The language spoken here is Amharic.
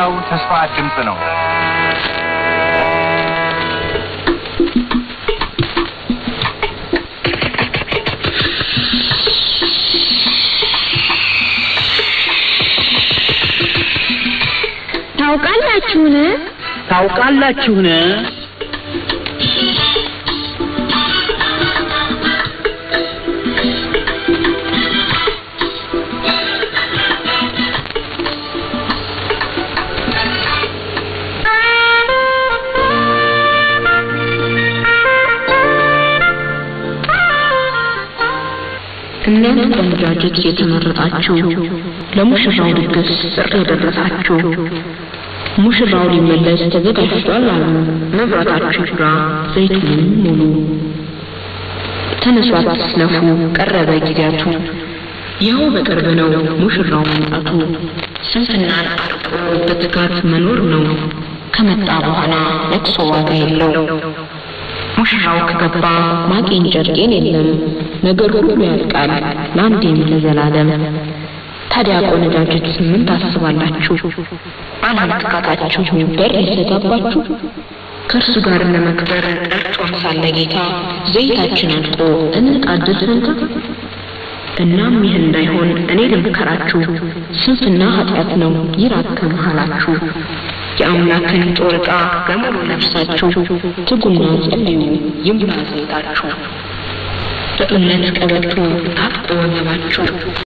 የሕያው ተስፋ ድምፅ ነው። ታውቃላችሁን? ታውቃላችሁን? እናንተ ቆነጃጅት የተመረጣችሁ ለሙሽራው ድግስ ጥሪ የደረሳችሁ ሙሽራው ሊመለስ ተዘጋጅቷል አሉ። መብራታችሁ ይብራ፣ ዘይቱንም ሙሉ። ተነሱ አትስነፉ፣ ቀረበ ጊዜያቱ። ይኸው በቅርብ ነው ሙሽራው መምጣቱ። ስንፍናን አርቆ በትጋት መኖር ነው። ከመጣ በኋላ ለቅሶ ዋጋ የለው። ሙሽራው ከገባ ማቄን ጨርቄን የለም። ነገር ሁሉ ያልቃል ለአንዴም ለዘላለም። ታዲያ ቆነጃጅት ምን ታስባላችሁ? አለመትካታችሁ በር ይዘጋባችሁ? ከእርሱ ጋር ለመክበር ጠርቶን ሳለ ጌታ ዘይታችን አልቆ እንጣድል ፈንታ። እናም ይህ እንዳይሆን እኔ ልምከራችሁ፣ ስንፍና ኃጢአት ነው ይራቅ ከመሃላችሁ። የአምላክን ጦር ዕቃ በሙሉ ለብሳችሁ ትጉና ጸልዩ ይሙላ ዘይታችሁ። በእምነት ቀበቶ ታጥቆ ወገባችሁ